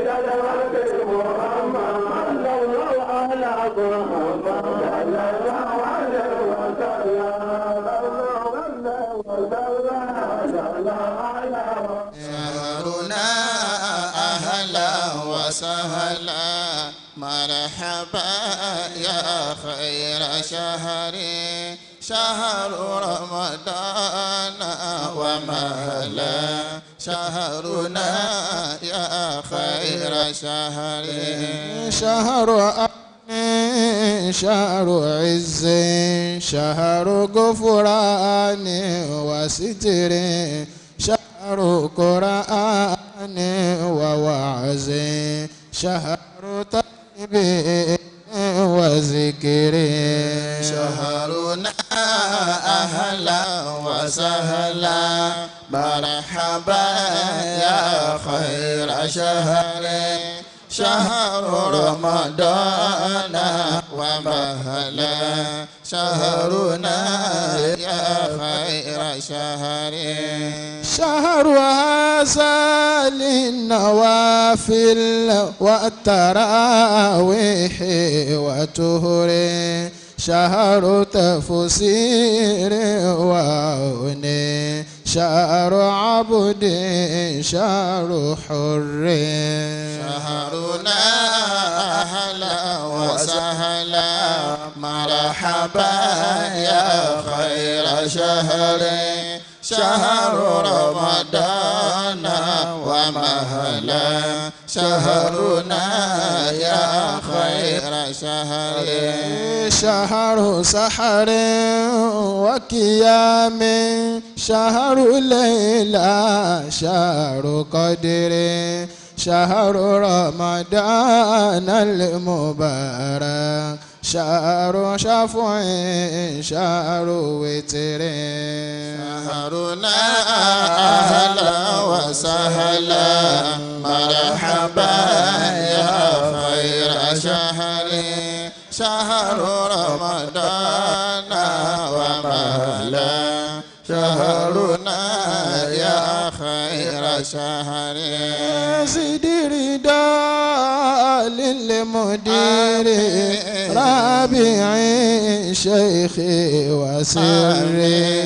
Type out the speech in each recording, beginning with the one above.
شهرنا أهلا وسهلا مرحبا يا خير شهر شهر رمضان ومهلا شهرنا يا خير شهر شهر أمن شهر عز شهر غفران وستر شهر قرآن ووعز شهر طيب وذكر شهرنا أهلا وسهلا مرحبا يا خير شهر شهر رمضان ومهلا شهرنا يا خير شهر شهر هذا للنوافل والتراويح وتهر شهر تفسير وعون شهر عبد شهر حر شهرنا أهلا وسهلا مرحبا يا خير شهر شهر رمضان ومهلا شهرنا يا خير شهر شهر سحر وقيام شهر ليلى شهر قدر شهر رمضان المبارك شهر شفع شهر وتر شهرنا أهلا وسهلا مرحبا يا خير شهر شهر رمضان ومهلا شهرنا يا خير شهر زد رضا للمدير رابع شيخي وسري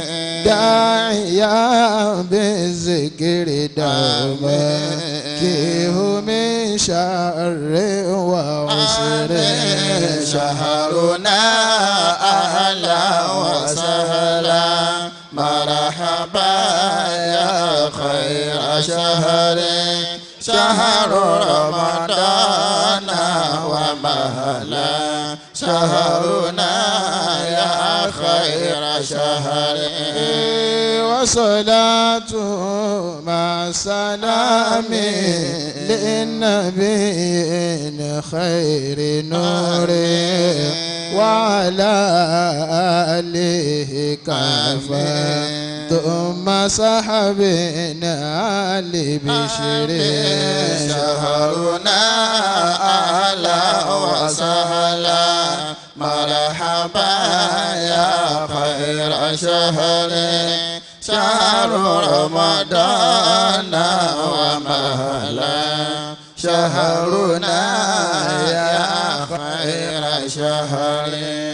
داعيا بالذكر دوما كيه من شر وعسر شهرنا أهلا وسهلا مرحبا يا خير شهر شهر رمضان ومهلا شهرنا يا خير شهر وصلاة مع سلام للنبي خير نور وعلى آله كفى ثم صحبنا لبشر شهرنا أهلا وسهلا مرحبا يا خير شهر شهر رمضان ومهلا شهرنا يا خير شهر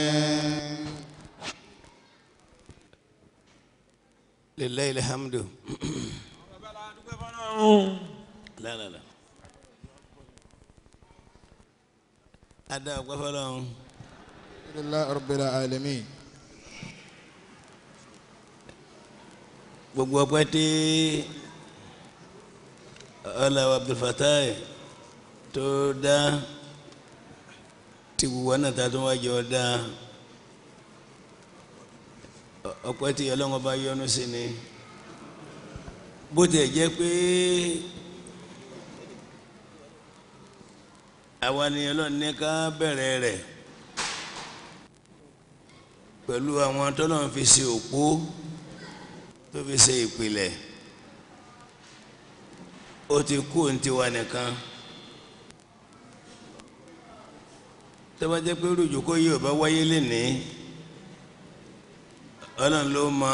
لله الحمد لا لا لا ada ọpẹ́ fọ́lọ́run لله رب العالمين gbogbo ọpẹ́ tí ọlọ́wọ́ abdulfatai tó dá tí gbogbo ọ̀nà tá a tún wájú ọ dá ọpẹ́ tí ọlọ́wọ́ bá yọ́nú sí ni bó tiẹ̀ jẹ́ pé àwa ni ọlọ́run ní ká bẹ̀rẹ̀ rẹ̀ pẹ̀lú àwọn tọ́lọ́run fi ṣe òpó tó fi ṣe ìpìlẹ̀ ó ti kú ní tiwa nìkan tó bá jẹ́ pé rújòkó yìí ò bá wáyé lénìí ọlọ́run ló mọ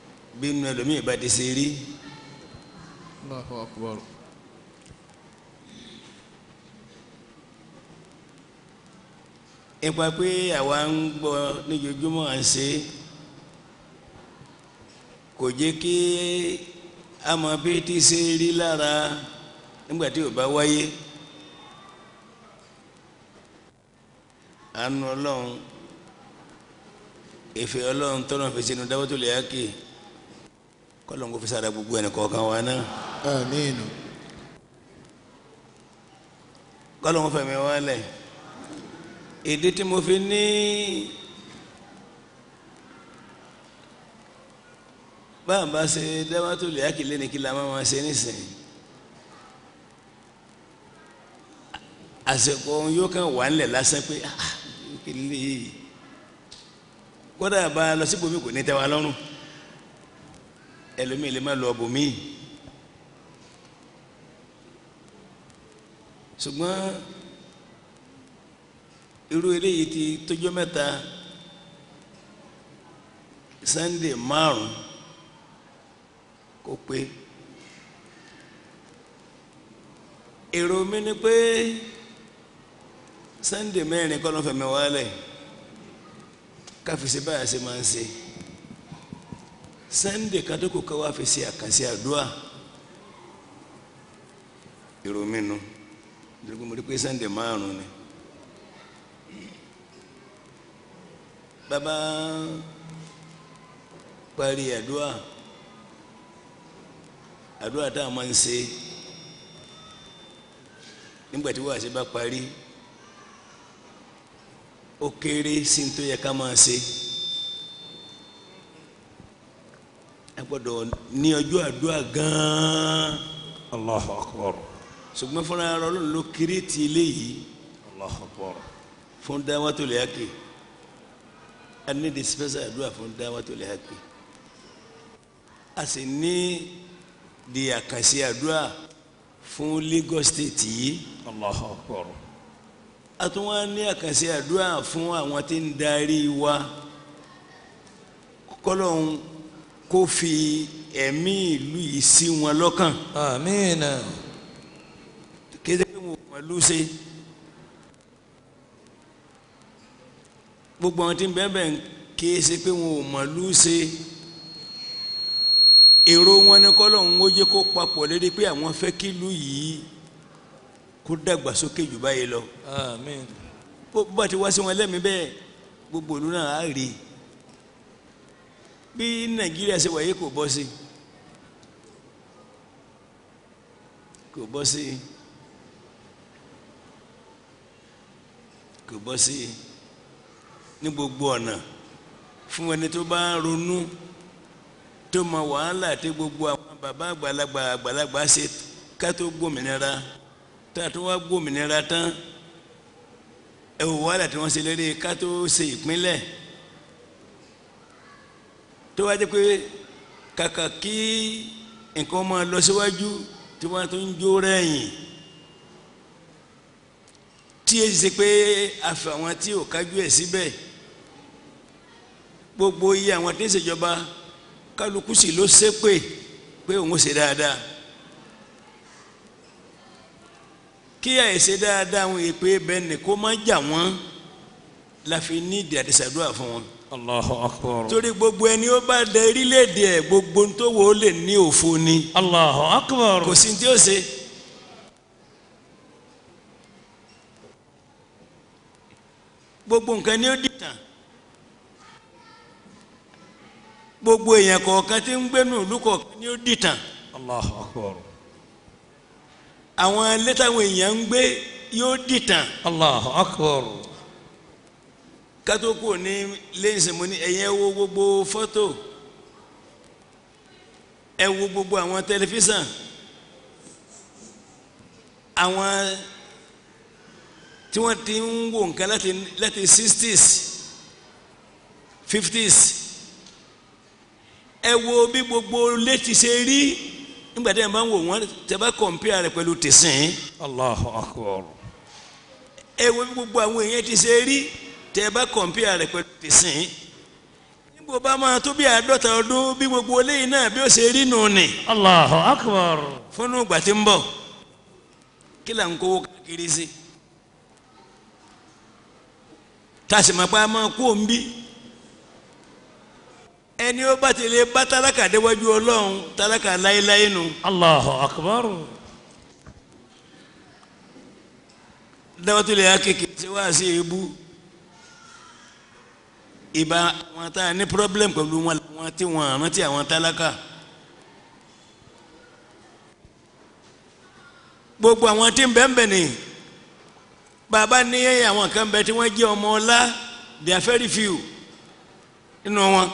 bínú ẹlòmíì bá ti ṣe rí الله أكبر ipa pé àwa ń gbọ́ níjojúmọ́ à ń ṣe kò jẹ́ kí a mọ bí tí ṣe rí lára nígbà tí ò bá wáyé àánú ọlọ́run ìfẹ́ ọlọ́run tọ́nà fi sínú dáwọ́tò lè yákè kọ́lọ́n kò fi sára gbogbo ẹnì kọ̀ọ̀kan wa náà آمين kọ́lọ́n kò fẹ̀mí wa lẹ̀ ìdí tí mo fi ní báà bá ṣe dáwọ́tò lè yákè lẹ́ni kí la máa ma ṣe nísìnyí àsìkò ohun yóò kàn wà ńlẹ̀ lásán pé ah kí lè kódà bá a lọ síbòmí kò ní tẹ́ wa lọ́rùn ẹlòmíì lè má lọ bòmíì ṣùgbọ́n irú eléyìí ti tójọ́ mẹ́ta Sunday márùn kó pé èrò mi ni pé Sunday mẹ́rin kọ́ ló fẹ̀mí wálẹ̀ káfíìsì báyà ṣe máa ń ṣe Sunday kadoko ká wá fi ṣe àkànṣe àdúrà èrò mi nu nítorí mo rí pé Sunday márùn ni bàbá parí àdúrà àdúrà tá a máa ń ṣe nígbà tí wàá ṣe bá parí ó kéré sí ní tó yẹ ká máa ṣe a gbọ́dọ̀ ní ọjọ́ àdúrà gan-an Allahu akbar. ṣùgbọ́n fúnra ara Ọlọ́run ló kéré ti eléyìí Allahu akbar. fún dáwàtò lè hákè a ní di special àdúrà fún dáwàtò lè hákè a sì ní di àkànṣe àdúrà fún Lagos State yìí Allahu akbar. a tún wá ní àkànṣe àdúrà fún àwọn tí ń darí wa kọ́lọ́hún kó fi ẹ̀mí ìlú yìí sí wọn lọ́kàn Àmín. kéde pé wọn ò mọ̀ lù ṣe gbogbo àwọn tí ń bẹ́ẹ̀ bẹ́ẹ̀ ké ṣe pé wọn ò mọ̀ lù ṣe èrò wọn ni kọ́lọ́hún ó jẹ́ kó papọ̀ lérí pé àwọn fẹ́ kí ìlú yìí kó dàgbàsókè jù báyìí lọ Àmín. bó bá ti wá sí wọn lẹ́mìí bẹ́ẹ̀ gbogbo ìlú náà á rí i bí nàìjíríà ṣe wáyé kò bọ́ sí kò bọ́ sí kò bọ́ sí ní gbogbo ọ̀nà fún ẹni tó bá ń ronú tó mọ wàhálà tí gbogbo àwọn bàbá àgbàlagbà àgbàlagbà ṣe ká tó gbòmìnira tá a tó wá gbòmìnira tán ẹ wò wàhálà tí wọ́n ṣe lérí ká tó ṣe ìpínlẹ̀ tó wá jẹ́ pé kàkà kí nǹkan máa lọ síwájú tí wọ́n tó ń jó rẹ̀yìn tí èyí ṣe pé àfẹ àwọn tí ò kájú ẹ̀ síbẹ̀ gbogbo iye àwọn tí ń ṣèjọba kálukú sì ló ṣépè pé òun ó ṣe dáadáa kí àìṣe dáadáa àwọn èpè bẹ́ẹ̀ ni kó má jà wọ́n la fi ní ìdí àdìsàdúrà fún wọn Allahu akbar. torí gbogbo ẹni ó bá dé orílẹ̀-èdè ẹ̀ gbogbo tó wò ó lè ní òfo ni Allahu akbar. kò sí tí ó ṣe. gbogbo nǹkan ni ó dìtàn gbogbo èèyàn kọ̀ọ̀kan tí ń gbénu ìlú kọ̀ọ̀kan ni ó dìtàn Allahu akbar. àwọn ilé táwọn èèyàn ń gbé yóò dìtàn Allahu akbar. kátókù ní lẹ́yìn mo ní ẹ̀yẹ wo gbogbo fọ́tò ẹ wo gbogbo àwọn tẹlifíṣàn àwọn tí wọ́n ti ń wo nǹkan láti láti sixties fifties ẹ wo bí gbogbo létí ṣe rí nígbà tí ẹ bá ń wò wọ́n tẹ́ bá kọ̀ǹpìà rẹ̀ pẹ̀lú tẹ̀sán Allahu akbar. ẹ wo bí gbogbo àwọn èèyàn ti ṣe rí tẹ́ ẹ bá kọ̀ǹpìà rẹ̀ pẹ̀lú tẹ̀sán níbo bá máa tó bí àádọ́ta ọdún bí gbogbo eléyìí náà bí ó ṣe rí nù ní Allahu akbar. fúnnú ìgbà tí ń bọ̀ kí là ń kówó káàkiri sí tàṣìmọ̀pá máa kú òǹbí ẹni ó bá ti lè bá tálákà déwájú ọlọ́run tálákà láéláé nu Allahu akbar. dáwọ́tò lè akéèké ṣe wá sí ebú ìbá wọn tá a ní problem pẹ̀lú wọn làwọn tí wọn rántí àwọn tálákà gbogbo àwọn tí ń bẹ́ẹ̀ bẹ́ẹ̀ ni bàbá ní àwọn kan bẹ tí wọ́n jẹ́ ọmọ ọlá they are very few nínú wọn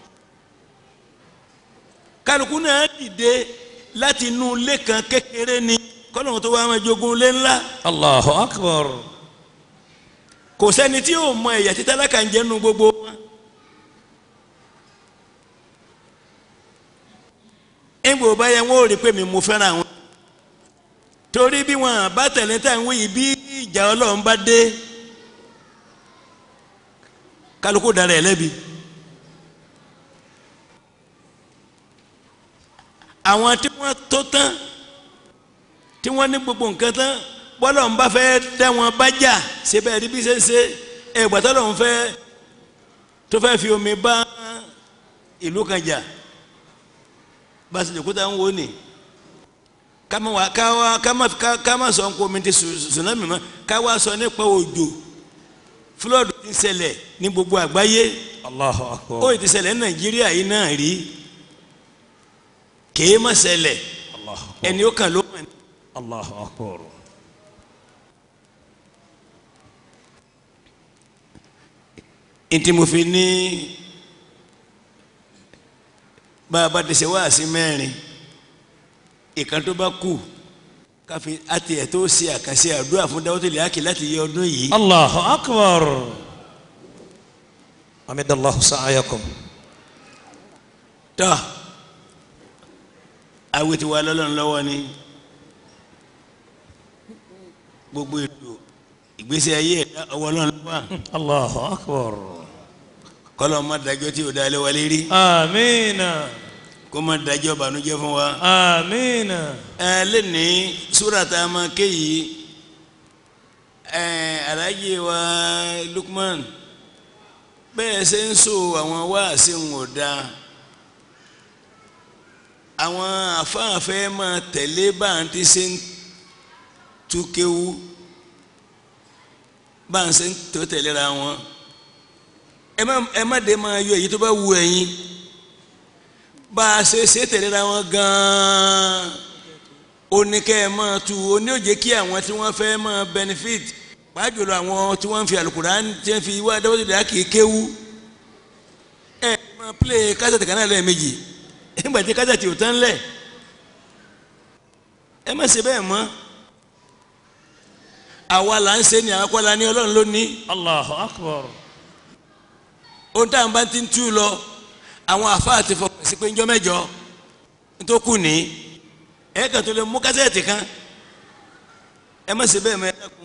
kálukú náà dìde láti inú ilé kan kékeré ni kọ́nà tó wá máa jogún ilé ńlá Allahu akbar. kò sẹ́ni tí yóò mọ ẹ̀yà tí tálákà ń jẹ́ nu gbogbo wọn. ẹ̀gbọ́n bá yẹ wọ́n ò rí pé mi mo fẹ́ràn àwọn. torí bí wọn bá tẹ̀lé tá à ń wí yìí bí ìjà ọlọ́run bá dé kálukú dára ẹ̀ lẹ́bi. àwọn tí wọ́n tó tán tí wọ́n ní gbogbo nǹkan tán bọ́lọ̀ ń bá fẹ́ dá wọn bá jà síbẹ̀ rí bí ṣe ń ṣe ẹ̀gbọ́tọ́ lòun fẹ́ tó fẹ́ fi omi bá ìlú kan jà bá a ṣe lè kó tá ń wò ní káma wá káwá káma káma sọ ń kó omi ti tsunami mọ́ káwá sọ nípa òjò fúlọ́ọ̀dù ti ń ṣẹlẹ̀ ní gbogbo àgbáyé Allahu ó akbar. ti ṣẹlẹ̀ ní nàìjíríà yìí náà rí kèé má ṣẹlẹ̀ Allahu akbar. ẹni ó kàn ló mọ̀ ní. Allahu akbar. ntí mo fi ní bá a bá dẹsẹ̀ wá sí mẹ́rin ìkan tó bá kù káfí àti ẹ̀ tó ṣe àkànṣe àdúrà fún Dáwọ́tò Lẹ́àkì láti yẹ ọdún yìí Allahu akbar. Hamidallahu sa'ayakum. tọ́ àwọn ti wà lọ́lọ́run lọ́wọ́ ni gbogbo ètò ìgbésí ayé ẹ̀dá ọwọ́ Ọlọ́run lọ́wọ́ Allahu akbar. kọ́lọ́ má dájọ́ tí ò dá lé wa lérí Amina. kó má dájọ́ bànújẹ́ fún wa. Amina. ẹ lẹ́ni súrà tá a máa ké yìí ẹ alájẹ wa Lukman bẹ́ẹ̀ ṣe ń so àwọn wáàsí ń wò dáa àwọn afáàfẹ́ máa tẹ̀lé bá à ń ti ṣe ń tú kéwú bá à ń ṣe ń tó tẹ̀léra wọn ẹ má ẹ má dé máa yọ èyí tó bá wù ẹ̀yin bá a ṣe ṣe tẹ̀léra wọn gan-an oníkẹ́ ẹ máa tu oní òjé kí àwọn tí wọ́n fẹ́ máa benefit pàjùlọ àwọn tí wọ́n ń fi alukuran tí wọ́n fi wá Dáwọ́tò Lẹ́àkì kéwú ẹ máa play kásẹ̀tì kan náà lẹ́ẹ̀mejì nígbà tí kásẹ̀tì ò tán lẹ̀ ẹ má ṣe bẹ́ẹ̀ mọ́ àwa là ń ṣe ni àwọn kọ́la ní ọlọ́run ló ní Allahu akbar. ohun tá à ń bá ti ń tú lọ àwọn àfáà ti fọkàn sí pé ńjọ́ mẹ́jọ tó kù ní ẹ kàn tó lè mú kásẹ̀tì kan ẹ má ṣe bẹ́ẹ̀ mọ́ ẹ dákun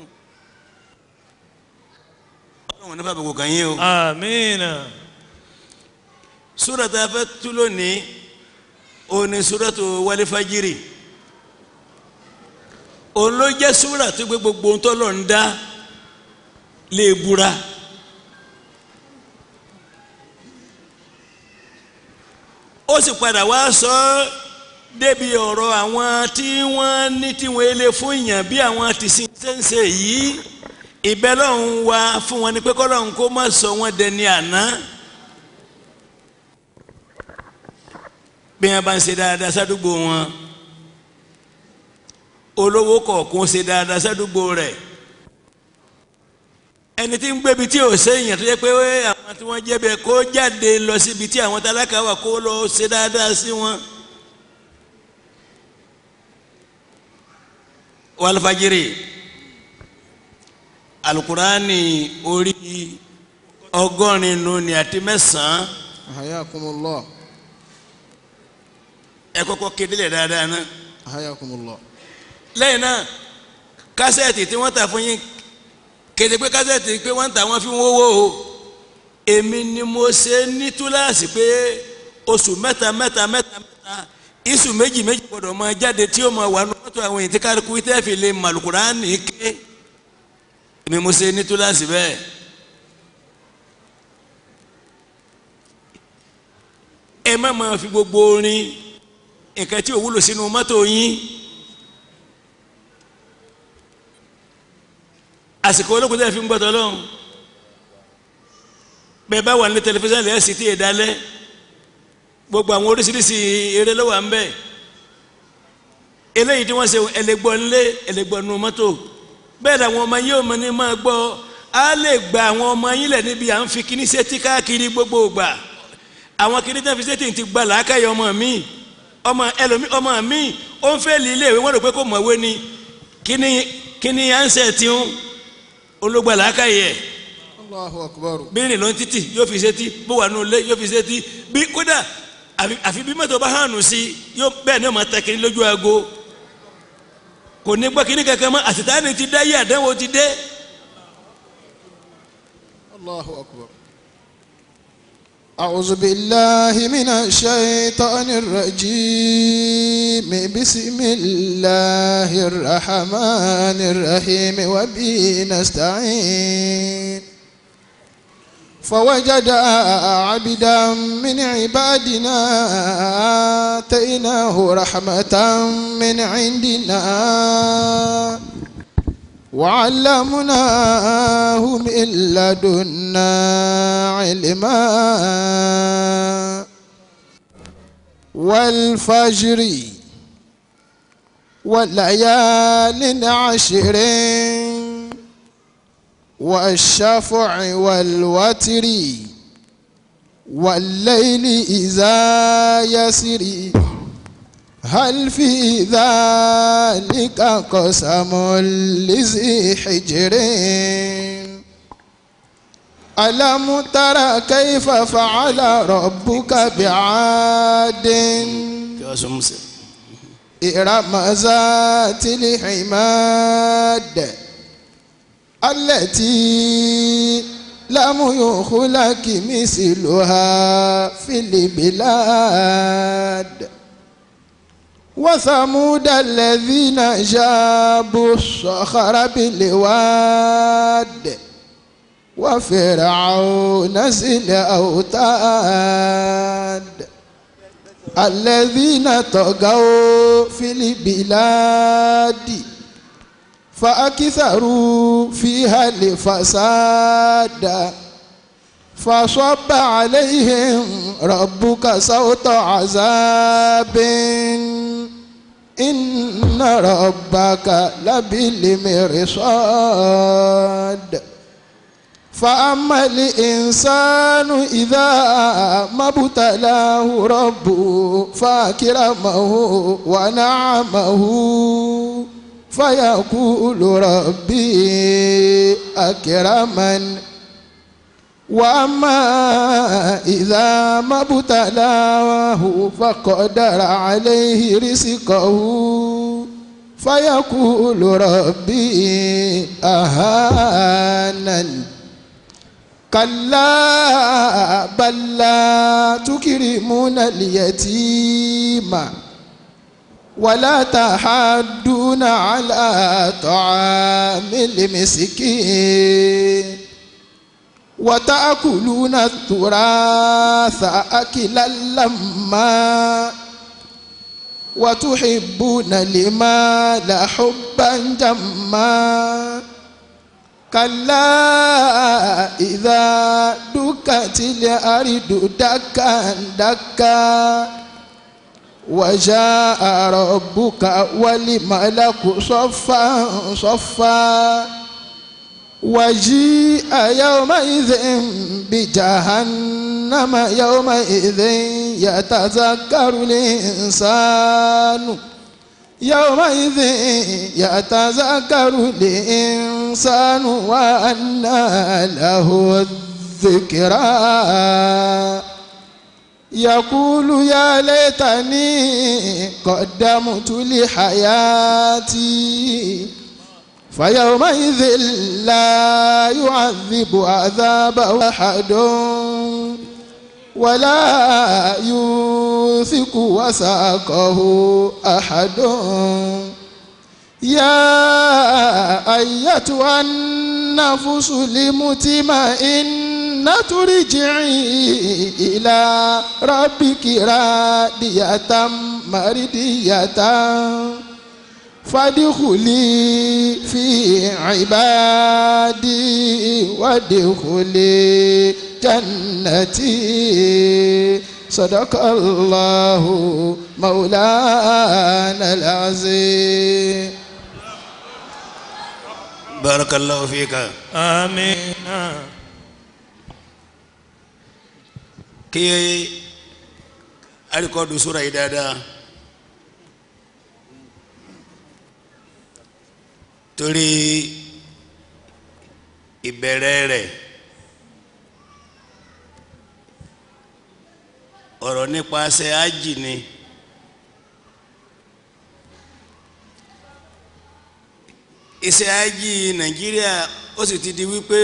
ọlọ́run nípa àbùkù kàn yín o. Amina. súrà tá a fẹ́ tú lónìí òun ni súratu wálé fájírì òun ló jẹ́ súrà tó gbé gbogbo ohun tó lọ ń dá lè búra. ó sì padà wá sọ ọ́ débi ọ̀rọ̀ àwọn tí wọ́n ní tí wọ́n lè fún èèyàn bí àwọn ti sin ṣẹ́ǹṣẹ́ yìí ìbẹ́lọ́hún wa fún wọn ni pé kọ́lọ́hún kó má sọ wọ́n dẹni àná. bí wọn bá ń ṣe dáadáa sádùúgbò wọn olówó kọ̀ọ̀kan ṣe dáadáa sádùúgbò rẹ̀ ẹni tí ń gbébi tí ò séèyàn tó yẹ pé àwọn tí wọ́n jẹ́ bẹ́ẹ̀ kó jáde lọ síbi tí àwọn tálákà wà kó lọ ṣe dáadáa sí wọn. wàlúfàjìrì alukurani orí ọgọ́rin nù ní àti mẹ́sàn-án Hayakumullah. ẹ kọ́kọ́ kéde lẹ̀ dáadáa náà. Hayakumullah. lẹ́yìn náà kásẹ̀tì tí wọ́n tà fún yín kéde pé kásẹ̀tì pé wọ́n tà wọ́n fi ń wówó o èmi ni mo ṣe ní túláàsì pé oṣù mẹ́ta mẹ́ta mẹ́ta mẹ́ta iṣu méjì méjì gbọ́dọ̀ máa jáde tí ó máa wà nínú mọ́tò àwọn èyí tí kálukú tẹ́ fi lè màlùkùránì ké èmi mo ṣe ní túláàsì bẹ́ẹ̀ ẹ má máa fi gbogbo orin nǹkan tí ò wúlò sínú mọ́tò yín àsìkò olókùn tẹ́ fi ń gbọ́tọ̀ lọ́hùn bẹ́ẹ̀ bá wà ní tẹlifíṣàn lẹ́yìn sí tí ì dalẹ̀ gbogbo àwọn oríṣiríṣi eré ló wà ń bẹ̀ eléyìí tí wọ́n ṣe ẹlẹ́gbọ́ ńlé ẹlẹ́gbọ́ nu mọ́tò bẹ́ẹ̀ làwọn ọmọ yìí ò mọ ní máa gbọ́ á lè gba àwọn ọmọ yín lẹ̀ níbi à ń fi kíní sétí káàkiri gbogbo ìgbà àwọn kíní tẹ́ fi sétí ti gba làákàyè ọmọ mi ọmọ ẹlòmí ọmọ mi ó ń fẹ́ lé ilé ìwé wọ́n rò pé kò mọ̀wé ni kíní kíní ansẹ̀ tí ń olóògbà làákàyè ẹ̀ Allahu akbar. bírin ló ń títì yóò fi sétí bó wà nù lé yóò fi sétí bí kódà àfi àfi bí mọ́tò bá hànú sí yóò bẹ́ẹ̀ ni ó máa tẹ kiri lójú aago kò ní gbọ́ kíní kankan mọ́ àtìtáni ti dá yé àdánwò ti dé. Allahu akbar. أعوذ بالله من الشيطان الرجيم بسم الله الرحمن الرحيم وبه نستعين فوجد عبدا من عبادنا آتيناه رحمة من عندنا وعلمناه من لدنا علما والفجر والليال عشر والشفع والوتر والليل إذا يسري هل في ذلك قسم لذي حجر ألم تر كيف فعل ربك بعاد إرم ذات العماد التي لم يخلق مثلها في البلاد وثمود الذين جابوا الصخر بالواد وفرعون ذي الأوتاد الذين طغوا في البلاد فأكثروا فيها الفساد فصب عليهم ربك صوت عذاب إن ربك لبالمرصاد فأما الإنسان إذا ما ابتلاه ربه فأكرمه ونعمه فيقول ربي أكرمن وأما إذا ما ابتلاه فقدر عليه رزقه فيقول ربي أهانن كلا بل لا تكرمون اليتيم ولا تحاضون على طعام المسكين وتأكلون التراث أكلا لما وتحبون المال حبا جما كلا إذا دكت الأرض دكا دكا وجاء ربك والملك صفا صفا وجيء يومئذ بجهنم يومئذ يتذكر الإنسان يومئذ يتذكر الإنسان وأنى له الذكرى يقول يا ليتني قدمت لحياتي فيومئذ لا يعذب عذابه أحد ولا يوثق وثاقه أحد يا أيتها النفس المطمئنة جنة رجعي إلى ربك رادية مرضية فادخلي في عبادي وادخلي جنتي صدق الله مولانا العظيم barakallahu fika amina kí alikọdu sura yìí dáadáa torí ìbẹ̀rẹ̀ rẹ̀ ọ̀rọ̀ nípasẹ̀ ájì ni iṣẹ́ ájì nàìjíríà ó sì ti di wípé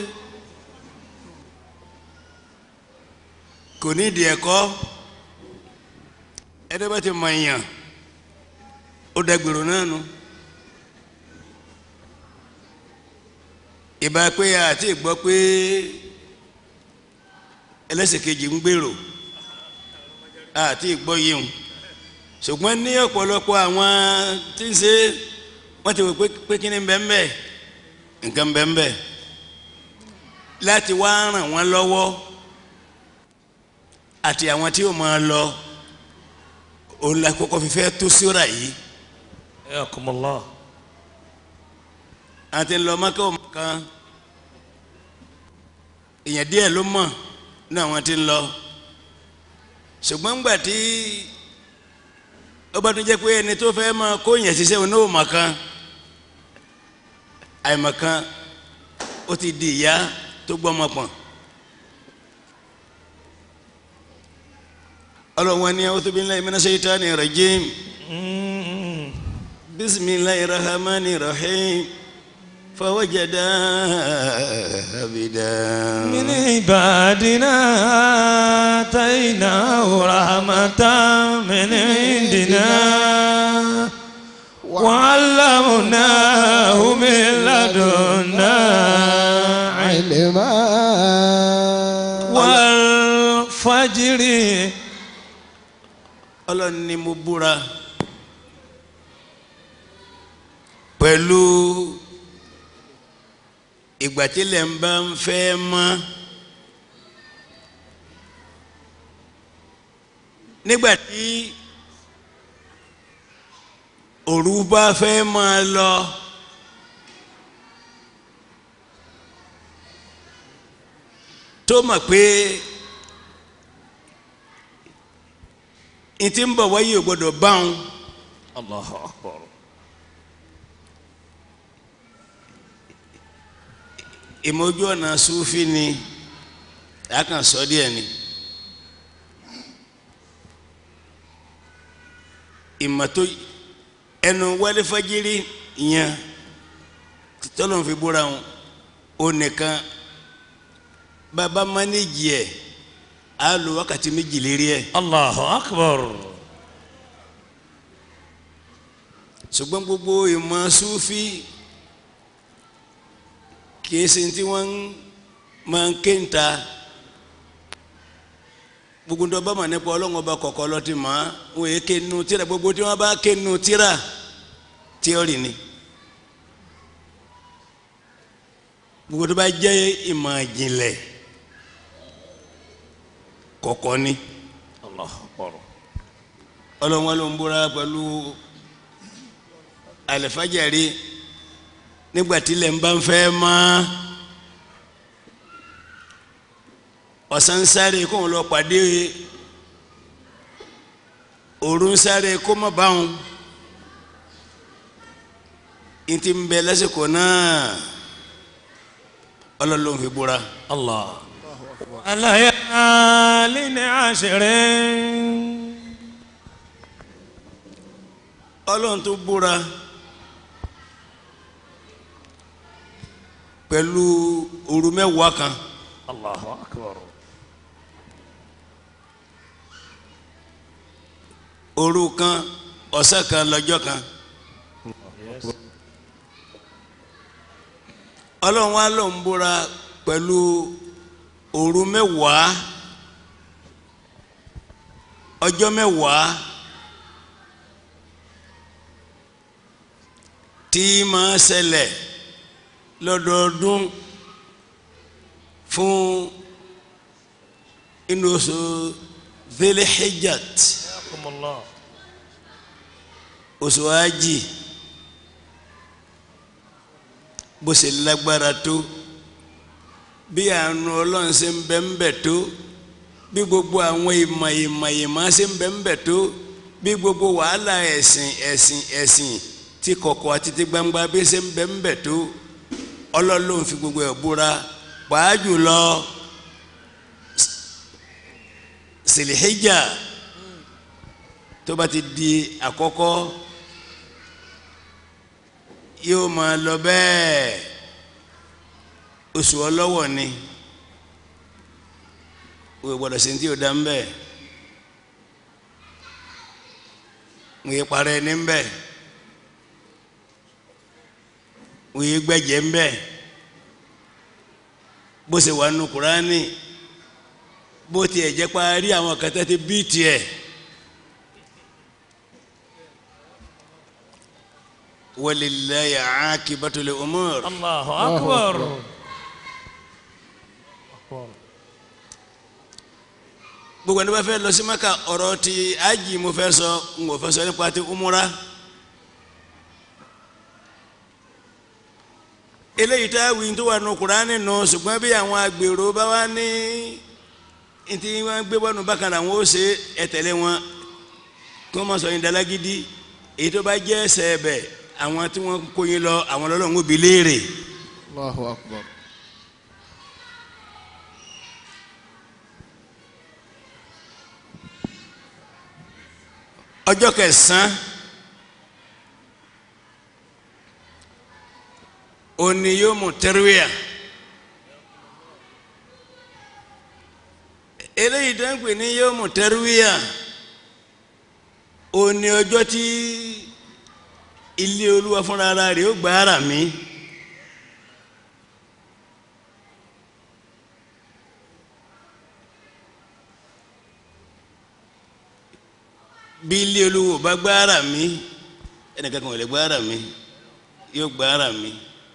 kò ní ìdí ẹ̀kọ́ ẹni bá ti mọ èèyàn ó dẹgbèrò náà nu ìbá pé àti ìgbọ́ pé ẹlẹ́sẹ̀ kejì ń gbèrò àti ìgbọ́ yìí ṣùgbọ́n ní ọ̀pọ̀lọpọ̀ àwọn tí ń ṣe wọ́n ti wò pé pé kí ni bẹ́ẹ̀ nǹkan bẹ́ẹ̀ láti wá ràn wọ́n lọ́wọ́ àti àwọn tí ó máa lọ òun la kọ́kọ́ fi fẹ́ tó síra yìí yakumullah àti ńlọ mọ́kà ò kan èèyàn díẹ̀ ló mọ̀ ní àwọn tí ń lọ ṣùgbọ́n ńgbà tí ó bá tún jẹ́ pé ẹni tó fẹ́ máa kó yẹn ṣiṣẹ́ òun náà mọ̀ kan àìmọ̀ kan ó ti di ìyá tó gbọ́mọ pọ̀n. ọlọ́wọ́n ní a'udhu billahi minash shaitani rajim bisimilahi rahmani rahim fawajada abida. من عبادنا آتيناه رحمة من عندنا وعلمناه من لدنا علما والفجر ọlọ́run ni mo búra pẹ̀lú ìgbà tí ilẹ̀ ń bá ń fẹ́ mọ́ nígbà tí òru bá fẹ́ máa lọ tó mọ̀ pé n ti ń bọ̀ wáyé ò gbọ́dọ̀ báwọn Allahu Akbar ìmọ̀jú ọ̀nà sufi ni a kàn sọ díẹ̀ ni ìmọ̀tó ẹnu wálé fajiri yẹn tọ́lọ̀ fi búra wọn ó nìkan bàbá mánéjì ẹ̀ á lo wákàtí méjì lérí ẹ̀ Allahu Akbar ṣùgbọ́n gbogbo ìmọ̀ sufi kìí ṣe tí wọ́n máa ń ké ń ta gbogbo ń dọ́bà mà nípa ọlọ́run ọba kọ̀ọ̀kan lọ́tì mọ́ wọn èé ké nu tíra gbogbo tí wọ́n bá ké nu tíra tíọ́rì ni gbogbo tó bá jẹ́ ìmọ̀ ìjìnlẹ̀ kọ̀ọ̀kan ni Allahu Akbar ọlọ́run wọn ló ń búra pẹ̀lú àlẹ́fàjẹ̀rí nígbà tí ilẹ̀ ń bá ń fẹ́ mọ́ ọ̀sán ń sáré kó wọn lọ pàdé òru ń sáré kó má bá wọn n ti ń bẹ lásìkò náà ọlọ́run ló ń fi búra Allah alayalin ashirin ọlọ́run tó búra pẹ̀lú òru mẹ́wàá kan Allahu Akbar òru kan ọ̀sẹ̀ kan lọ́jọ́ kan ọlọ́run wa ló ń búra pẹ̀lú òru mẹ́wàá ọjọ́ mẹ́wàá tí máa ṣẹlẹ̀ lọ́dọọdún fún inú oṣù Dhul-Hijjat Jazakumullah. oṣù Hájì bó ṣe lágbára tó bí àánú ọlọ́run ṣe ń bẹ ń bẹ tó bí gbogbo àwọn ìmọ̀ ìmọ̀ ìmọ̀ ṣe ń bẹ ń bẹ tó bí gbogbo wàhálà ẹ̀sìn ẹ̀sìn ẹ̀sìn tí kọ̀kọ̀ àti tí gbangba bí ṣe ń bẹ ń bẹ tó ọlọ́run ló ń fi gbogbo ẹ̀ búra pàá jùlọ Silhijja tó bá ti di àkọ́kọ́ yóò máa lọ bẹ́ẹ̀ oṣù ọlọ́wọ̀ ni o gbọ́dọ̀ sí tí o dá ń bẹ̀ mo yẹ parẹ́ ní ń bẹ̀ mo yẹ gbẹ́jẹ̀ ń bẹ̀ bó ṣe wà nù kúránì bó tiẹ̀ jẹ́ parí àwọn kẹtẹ́ ti bí tiẹ̀. walillahi aqibatul umur. Allahu akbar. gbogbo ẹni bá fẹ́ lọ sí maka ọ̀rọ̀ ti ájì mo fẹ́ sọ n kò fẹ́ sọ nípa ti umura. eléyìí tá a wí tó wà nù kúránì nù ṣùgbọ́n bí àwọn agbèrò bá wá ní ntí wọn gbé bọ́nu bákan àwọn ó ṣe ẹ̀tẹ̀lé wọn kí wọ́n má sọ yín dalágídí èyí tó bá jẹ́ ẹsẹ̀ ẹ̀bẹ̀ àwọn tí wọ́n kó yín lọ àwọn ọlọ́run ó bi léèrè. Allahu akbar. ọjọ́ kẹsàn-án òní yóò mú tẹ́rùwíà eléyìí tó ń pè ní yóò mú tẹ́rùwíà òní ọjọ́ tí ilé olúwa fúnra ara rẹ̀ ó gbà ara mi. bí ilé olúwo bá gbà ara mi ẹnìkan kan ò lè gbà ara mi yóò gbà ara mi.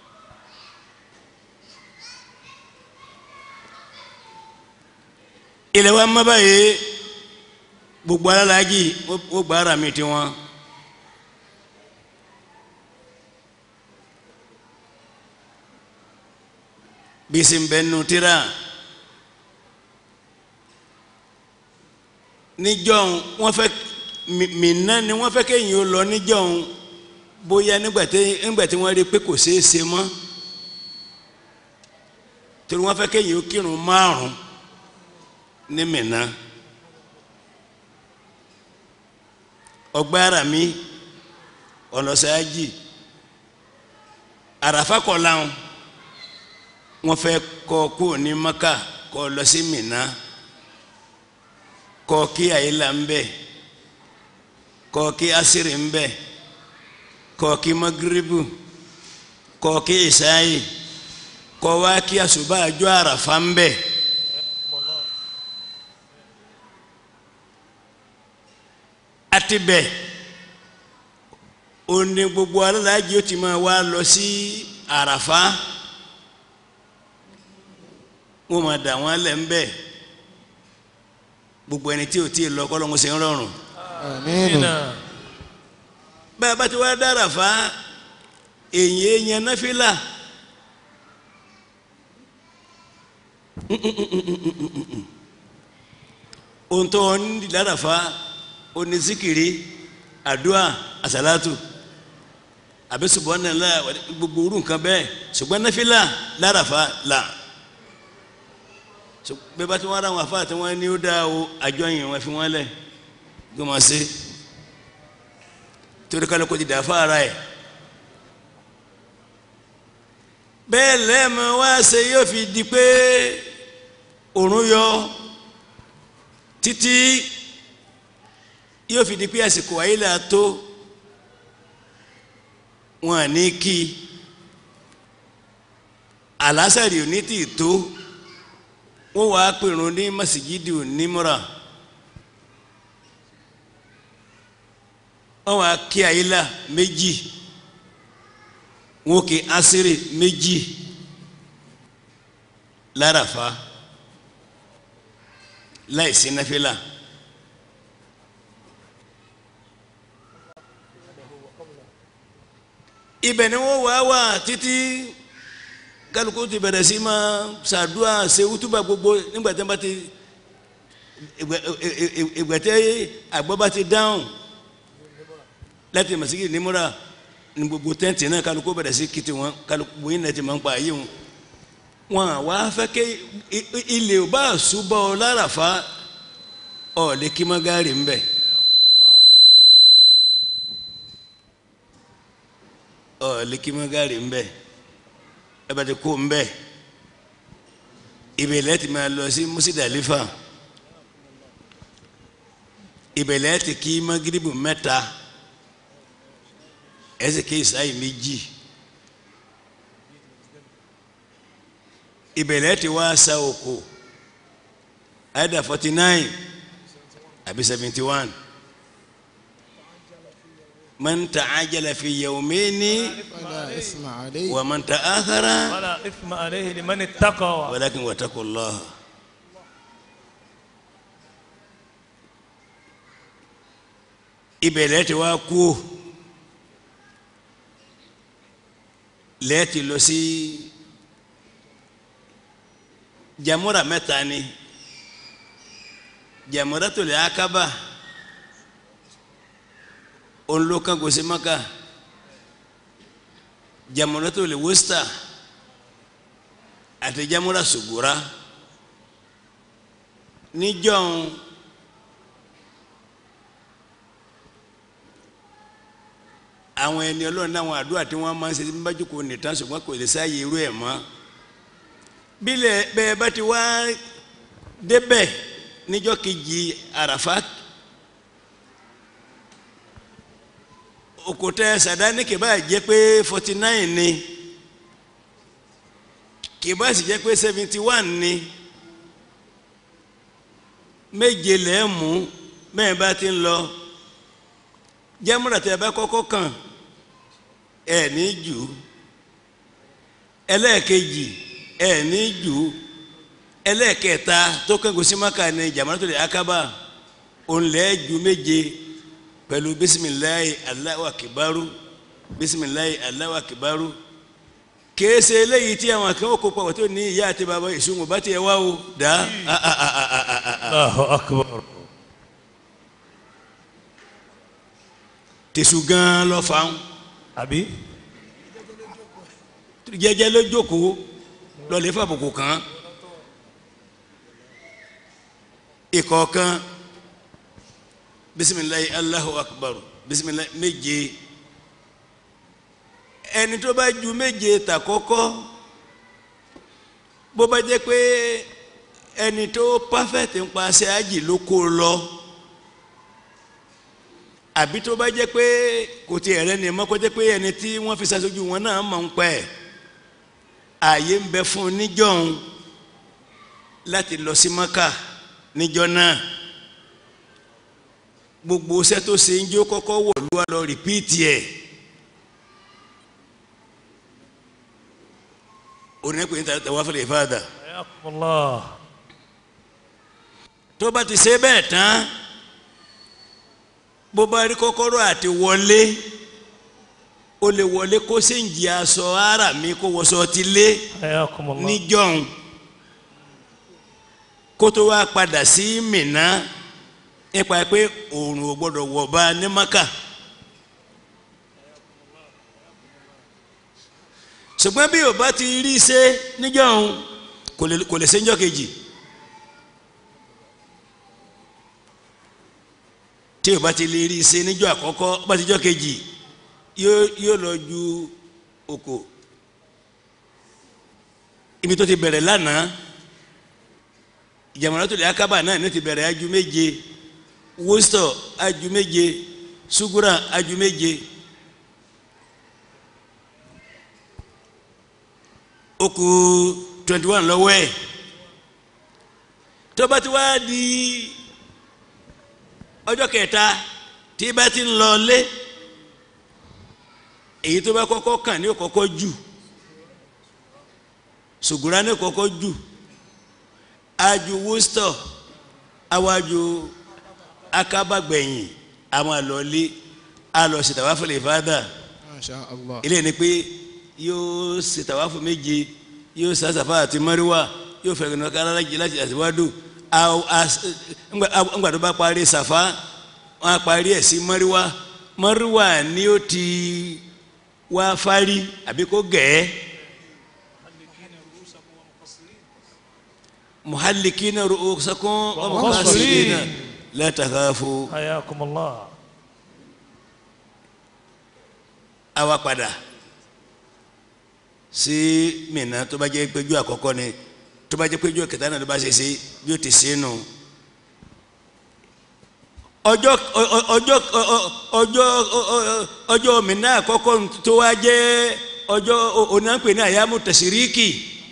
ilẹ̀ wa má báyìí gbogbo alálàájì ó gbà ara mi tiwọn. bisi bɛ nutira níjọ́un wọ́n fẹ́ mìíràn ni wọ́n fẹ́ kéyìn ó lọ níjọ́un bóyá nígbàtí nígbàtí wọ́n rí pé kò ṣeé ṣe mọ́ torí wọ́n fẹ́ kéyìn ó kírun márùn ní mìíràn ọgbà ara mi ọlọsàájì àràfà kọ láwọn wọ́n fẹ́ kọ kó ní maka kọ lọ sí mina kọ kí àyílà ń bẹ kọ kí asiri ń bẹ kọ kí magiribu kọ kí ìsáyì kọ wá kí àṣùbà àjọ àràfà ń bẹ. àti bẹ ó ní gbogbo alálàájì ó ti máa wá lọ sí àràfà wọ́n máa dà wọ́n lẹ̀ ń bẹ̀ gbogbo ẹni tí ò tí ì lọ kọ́ lọ́hún ṣe ń rọrùn. Àmín. bá a bá ti wá dára fa èyí èèyàn náfìlà ohun tó ń di dára fa oní zikiri àdúà àsàlátù àbí subhanallah gbogbo orú nǹkan bẹ́ẹ̀ ṣùgbọ́n náfìlà dára fa là bẹ́ẹ̀ bá ti wọ́n ara wọn afá tí wọ́n ní ó dáa o àjọyìn wọn fi wọ́n lẹ̀ gbọ́mọ̀ sí torí kálukú ti dà fáara ẹ̀ bẹ́ẹ̀ lẹ́ẹ̀mọ wá ṣe yóò fi di pé òrùn yọ títí yóò fi di pé àsìkò àyílà tó wọn à ní kí àlásàrì ò ní tì tó wọ́n wàá pèrún ní masijidi onímọ̀ra wọ́n wàá kí àyílà méjì wọ́n kí asiri méjì lárafa láìsí náfìlà. ibẹ̀ ni wọ́n wá wà títí kálukú ti bẹ̀rẹ̀ sí máa ṣàdúrà ṣe wútúbà gbogbo nígbà tí wọ́n bá ti ìgbà tí àgbọ̀ bá ti dáhùn láti màsíkì nímúra ní gbogbo tẹ́ǹtì náà kálukú bẹ̀rẹ̀ sí kìtì wọn kálukú yín náà ti máa ń pa ayé wọn wọn àwa fẹ́ kẹ́ ilé ò bá ṣùbọ̀ láràfá ọ̀ lè kí mọ́gàrì ń bẹ̀. ọ̀ lè kí mọ́gàrì ń bẹ̀ ẹ bá ti kó ń bẹ̀ ìbẹ̀lẹ̀ ti máa lọ sí Musidalifa ìbẹ̀lẹ̀ ti kí magiribu mẹ́ta ẹsẹ̀ kí ìsáyì méjì ìbẹ̀lẹ̀ ti wá sa oko àyẹ̀dà forty nine àbí seventy one man ta'ajjala fi yawmayni فلا إثم عليه wa man ta'akhara ولا إثم عليه لمن اتقى walakin wattaqullaha. ibẹ̀ lẹ́ẹ̀tì wá kú lẹ́ẹ̀tì lọ sí jamura mẹ́ta ni jamura tó lè akaba olùkọ́ gòsì maka jamura tó lè wọ́sítà àti jamura sugura níjọ́un. àwọn ẹni ọlọ́run náà àwọn àdúrà tí wọ́n máa ń ṣe bí bájú kò nìtàn ṣùgbọ́n kò lè sáàyè irú ẹ̀ mọ́ bílẹ̀ bẹ́ẹ̀ bá ti wá débẹ̀ níjọ́ kejì àràfá òkúta sàdáni kìbá jẹ́ pé forty nine ni kìbá sì jẹ́ pé seventy one ni méje lẹ́ẹ̀mú mẹ́ẹ̀ bá ti ń lọ jẹ́múra tẹ́ ẹ bá kọ́kọ́ kàn ẹ̀ ní jù ẹlẹ́ẹ̀kejì ẹ̀ ní jù ẹlẹ́ẹ̀kẹta tó kẹ́gùn sí maka ní jamanatul akaba ònlẹ̀ ju méje pẹ̀lú bisimilayi Allahu akibaru bisimilayi Allahu akibaru kéésì eléyìí tí àwọn akẹ́wọ́ kó pàwọ́ tó ní ìyá àti bàbá ìṣúnwó bá tiẹ̀ wá o dá الله أكبر tẹ̀sù gan lọ fáwọn. àbí jẹ́jẹ́ ló jókòó lọlẹ fàbùkù kan ìkọ̀ọ̀kan bisimilayi alahu akbar bisimilayi méje ẹni tó bá ju méje ta kọ́kọ́ bó bá jẹ́ pé ẹni tó pàfẹ́tì ń paṣẹ àjì ló kó lọ àbí tó bá jẹ́ pé kò tiẹ̀ rẹ ni mọ́ kó jẹ́ pé ẹni tí wọ́n fi ṣaṣojú wọn náà mọ̀ ń pẹ́ ààyè ń bẹ fún un níjọ́un láti lọ sí maka níjọ́ náà gbogbo iṣẹ́ tó ṣe ń jó kọ́kọ́ wọ̀ ló wá lọ rìpíìtì ẹ̀ onínàpẹ̀ níta tẹ̀wá fẹ́lẹ̀ ìfáàdà حياكم الله tó bá ti ṣe bẹ́ẹ̀ tán bó bá rí kọ́kọ́rọ́ àti wọlé ó lè wọlé kó sì ń jí aṣọ ara mi kó wọṣọ ti lé حياكم الله níjọ́un kó tó wá padà sí Mínà nípa pé òòrùn ò gbọ́dọ̀ wọ̀ bá ní Mákà ṣùgbọ́n bí ò bá ti rí i ṣe níjọ́un kò lè kò lè ṣe níjọ́ kejì tí ò bá ti lè rí i ṣe níjọ́ àkọ́kọ́ bá ti jọ́ kejì yóò yóò lọ ju oko ibi tó ti bẹ̀rẹ̀ lánàá Jamaratul Akaba náà ní ti bẹ̀rẹ̀ aju méje Wusta aju méje Sugura aju méje ó kù twenty one lọ́wọ́ ẹ̀ tó bá ti wá di ọjọ́ kẹta tí bá ti ń lọ lé èyí tó bá kọ́kọ́ kàn ní kọ́kọ́ jù sùgùrà ní kọ́kọ́ jù aju wústọ̀ awájú akábàgbẹ̀yìn àwọn àlọ́lé alọ̀ ṣètàwáfọ̀ lè fàdà Masha Allah. ilé ni pé yóò ṣètàwáfọ̀ méje yóò sàṣàfà àti mọ́ríwá yóò fẹ̀rẹ̀ náà kára láti láti àtiwádùn ńgbà tó bá parí sàfà wọn á parí ẹ̀ sí mọ́ríwá mọ́ríwá ni ó ti wá fárí àbí kó gẹ̀ẹ́. محلقين رؤوسكم ومقاصرين لا تخافوا حياكم الله àwa padà sí Mínà tó bá jẹ́ péjú àkọ́kọ́ ni tó bá jẹ́ péjú kẹta náà ló bá ṣe ṣe bí ó ti ṣe nù. ọjọ́ ọjọ́ ọjọ́ ọjọ́ Mínà àkọ́kọ́ tó wá jẹ́ ọjọ́ onáńpẹ̀ ní àyàmú tẹ̀síríkì.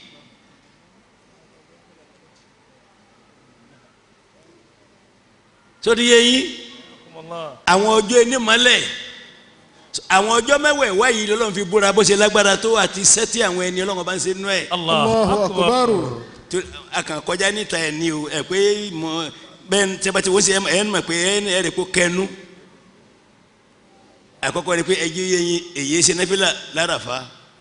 sórí yẹ yín حياكم الله àwọn ọjọ́ ẹni mọ́lẹ̀ àwọn ọjọ́ mẹ́wẹ̀ẹ̀wá yìí lọ́lọ́run fi búra bó ṣe lágbára tó àti sẹ́tì àwọn ẹni ọlọ́run bá ń ṣe nú ẹ̀ الله Allahu أكبر akbar. tó a kàn kọjá níta ẹ̀ ní o ẹ̀ pé mọ bẹ́ẹ̀ ní tẹ́bàtì wọ́n ṣe ẹ̀ ẹ̀ mọ̀ pé ẹ̀ ẹ̀ rẹ̀ kó kẹnu àkọ́kọ́ ni pé ẹjọ́ yẹ yín èyí ṣe nẹ́fìlà láràfà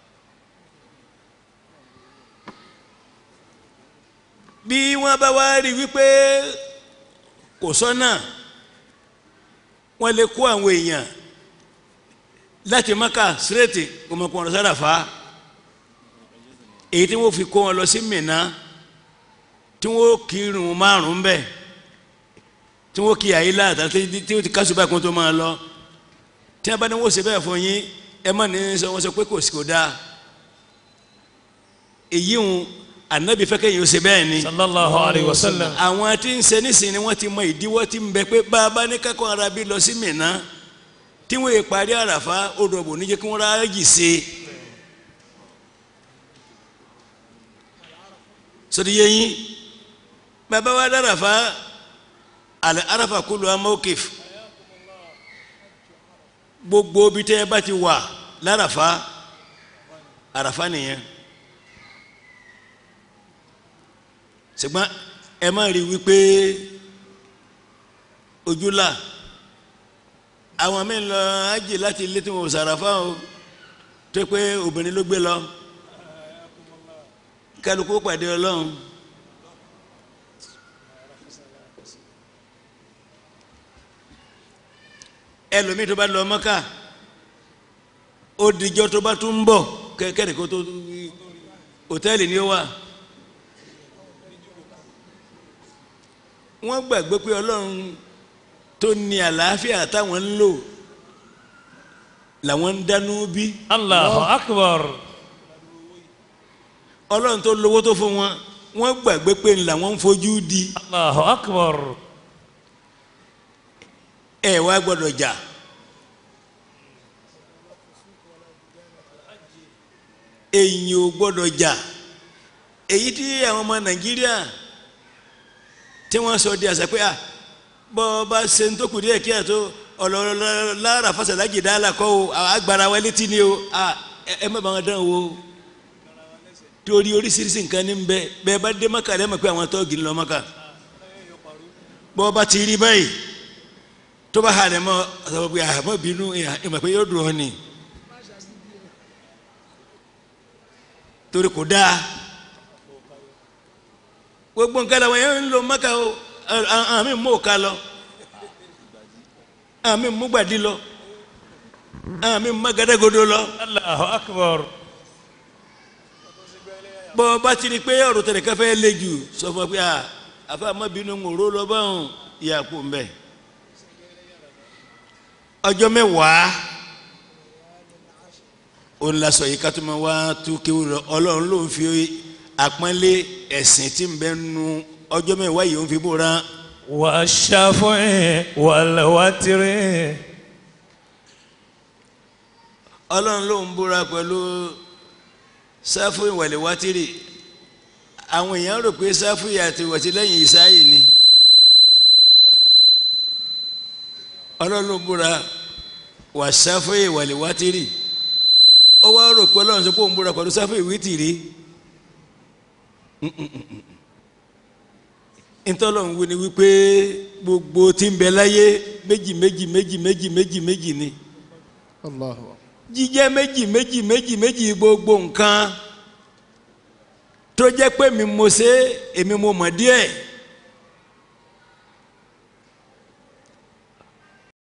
bí wọ́n bá wá rí wípé kò sọ́nà wọ́n lè kó àwọn èèyàn láti maka sírètì ọmọkùnrin sáràfà èyí tí wọ́n fi kó wọn lọ sí Mínà tí wọ́n kírun márùn bẹ́ẹ̀ tí wọ́n kí àyílá àtàtí tí wọ́n ti kásù báyìí kó tó máa lọ tí wọ́n bá ní wọ́n ṣe bẹ́ẹ̀ fún yín ẹ má ní sọ wọ́n sọ pé kò sí kò dáa èyí ń ànábì fẹ́ kẹ́yìn ó ṣe bẹ́ẹ̀ ni صلى الله عليه وسلم àwọn tí ń ṣe nísìnyí wọ́n ti mọ ìdíwọ́ tí ń bẹ pé bá a bá ní kákọ́ ara bí lọ sí Mínà tí wọ́n yẹ parí àràfá odò ọ̀bùn níjẹ́ kí wọ́n ráàyè ṣe sọdí yẹ yín bàbá wa dáràfá àlẹ́ àràfà kúlù amókèf gbogbo bí tẹ́ ẹ bá ti wà láràfá àràfá nìyẹn. ṣùgbọ́n ẹ má rí wípé ojúlà àwọn míì lọ ájì láti ilé tí wọn ò sàràfà o tó pé obìnrin ló gbé lọ kálukú pàdé ọlọ́run ẹlòmíì tó bá lọ mọ́kà ó dijọ́ tó bá tún ń bọ̀ kẹ́kẹ́rì kó tó hòtẹ́ẹ̀lì ni ó wà. wọ́n gbàgbé pé ọlọ́run tó ní àlàáfíà táwọn ń lò làwọn ń dánú bí الله أكبر ọlọ́run tó lówó tó fún wọn wọ́n gbàgbé pé làwọn ń fojú di الله أكبر ẹ wá gbọ́dọ̀ jà èyí ò gbọ́dọ̀ jà èyí tí àwọn ọmọ nàìjíríà tí wọ́n sọ di àṣà pé à bọ́ ọ bá ṣe ń tó kù díẹ̀ kí ẹ̀ tó ọ̀lọ́lọ́ lára fásitì dáhàlà kọ́ o agbára wa létí ni o à ẹ ẹ má bá wọn dán o torí oríṣiríṣi nǹkan ní bẹ bẹ́ẹ̀ bá dé mọ́kà lẹ́mọ̀ pé àwọn tọ́ọ̀gì ń lọ mọ́kà bọ́ ọ bá ti rí báyìí tó bá hà lẹ́mọ́ ọ̀sán pé àmọ́ bínú ìmọ̀ pé yóò dùn ọ́ ni torí kò dáa gbogbo nǹkan làwọn yẹn ń lo mọ́kà o àmì mú òka lọ àmì mú gbàdí lọ àmì mú magadagodo lọ الله أكبر bọ́ ọ bá ti rí i pé ọ̀rọ̀ tẹ̀lé káfẹ́ lé jù sọ fún ọ pé àfa àmọ́bínú ń ró lọ báwọn ìyá kò ń bẹ̀. ọjọ́ mẹ́wàá òun la sọ yìí ká tó máa wá tú kéwù lọ ọlọ́run ló ń fi àpọ́nlé ẹ̀sìn tí ń bẹ nu ọjọ́ mẹ́wàá yìí ó ń fi búra والشفع والوتر ọlọ́run ló ń búra pẹ̀lú sáfù ìwàlẹ̀ wátìrì àwọn èèyàn rò pé sáfìyà ti wọ̀ sí lẹ́yìn ìsáyì ni ọlọ́run búra wà sáfìyà wàlẹ̀ wátìrì ó wá rò pé ọlọ́run sọ pé òun búra pẹ̀lú sáfìyà wítìrì ntọ́lọ́run wí ni wípé gbogbo tí ń bẹ láyé méjì méjì méjì méjì méjì méjì ni Allahu jíjẹ́ méjì méjì méjì méjì gbogbo nǹkan tó jẹ́ pé mi mo ṣe èmi mo mọ̀ díẹ̀